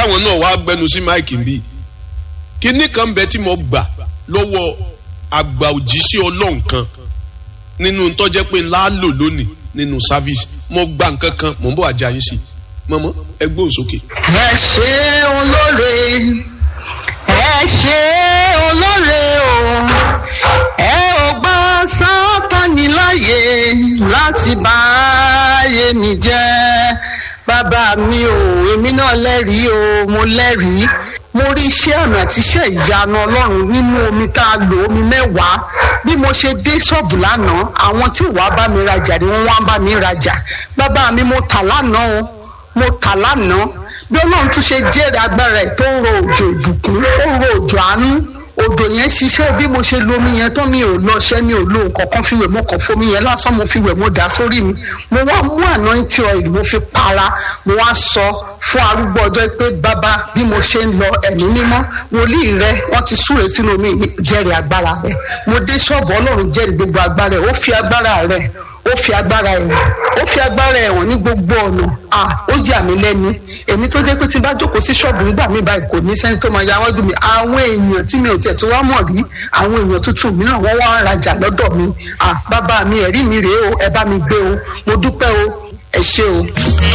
káwọn náà wá gbẹnu sí máìkì bí kinní kan bẹ tí mo gbà lọ́wọ́ àgbà òjíṣẹ́ ọlọ́run kan nínú tọ́jẹ́ pé ńlá lò lónìí nínú sáfíìsì mo gba nǹkan kan mò ń bọ̀ àjà yín sí mọ́mọ́ ẹ gbóhùn sókè. ẹ ṣe olóore ẹ ṣe olóore o ẹ ò gbà sátani láàyè láti bá ayé mi jẹ́ bàbá mi ò èmi náà lẹ́rìí o mo lẹ́rìí mo rí iṣẹ́ àmì àti iṣẹ́ ìyanu ọlọ́run nínú omi tá a lò omi mẹ́wàá bí mo ṣe dé ṣọ́ọ̀bù lánàá àwọn tí wàá bá mi rajà ni wọ́n wá bá mi rajà bàbá mi mo tà lánàá o mo tà lánàá bí ọlọ́run tún ṣe jẹ́rìí agbára ẹ̀ tó ń ro òjò ìbùkún ó ń ro òjò àánú odò yẹn ṣiṣẹ́ bí mo ṣe lomi yẹn tán mi ò lọ ṣẹ́ mi ò lo nǹkan kan fi wẹ̀ mo kàn fomi yẹn lásán mo fi wẹ̀ mo dà sórí mi mo wá mú anointing oil mo fi para mo wá sọ fún arúgbó ọjọ́ pé bàbá bí mo ṣe ń lọ ẹ̀mí mímọ́ wòlíì rẹ wọ́n ti súre sínú omi jẹ́rìí agbára rẹ mo dé ṣọ́ọ̀bù ọlọ́run jẹ́rìí gbogbo agbára rẹ ó fi agbára rẹ ó fi agbára ẹ̀wọ̀n ó fi agbára ẹ̀wọ̀n ní gbogbo ọ̀nà à ó yà mí lẹ́nu èmi tó dé pé tí n bá jókòó sí ṣọ́ọ̀bù nígbà mi báyìí kò ní sẹ́ni tó máa ya wọ́n dùn mí àwọn èèyàn tí mi ò tẹ̀ tó wá mọ̀ rí àwọn èèyàn tuntun mìíràn wọ́n wá ń rajà lọ́dọ̀ mi à bàbá mi ẹ̀rí mi rèé o ẹ bá mi gbé o mo dúpẹ́ o ẹ ṣé o.